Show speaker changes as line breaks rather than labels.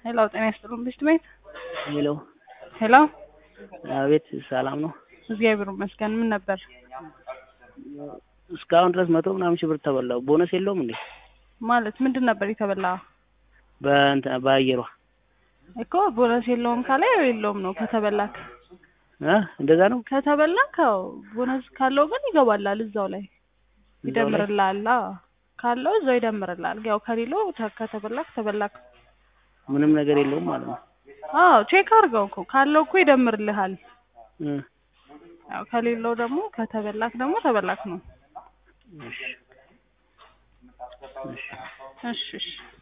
ሄሎ ጤና ይስጥልን ብሽት ቤት
ሄሎ
ሄሎ
አቤት ሰላም ነው?
እግዚአብሔር ይመስገን ምን ነበር
እስካሁን ድረስ መቶ ምናምን ሺህ ብር ተበላው። ቦነስ የለውም እንዴ?
ማለት ምንድን ነበር የተበላ
በእንትን በአየሯ
እኮ ቦነስ የለውም ካለ ያው የለውም ነው ከተበላክ
እ እንደዛ ነው።
ከተበላክ አዎ ቦነስ ካለው ግን ይገባላል እዛው ላይ
እዛው ላይ?
ይደምርልሃል አዎ ካለው እዛው ይደምርልሃል ያው ከሌለው ተ- ከተበላክ ተበላክ
ምንም ነገር የለውም ማለት ነው።
አዎ ቼክ አድርገው እኮ ካለው እኮ ይደምርልሃል
እ
ያው ከሌለው ደግሞ ከተበላክ ደግሞ ተበላክ ነው
እሺ እሺ
እሺ እሺ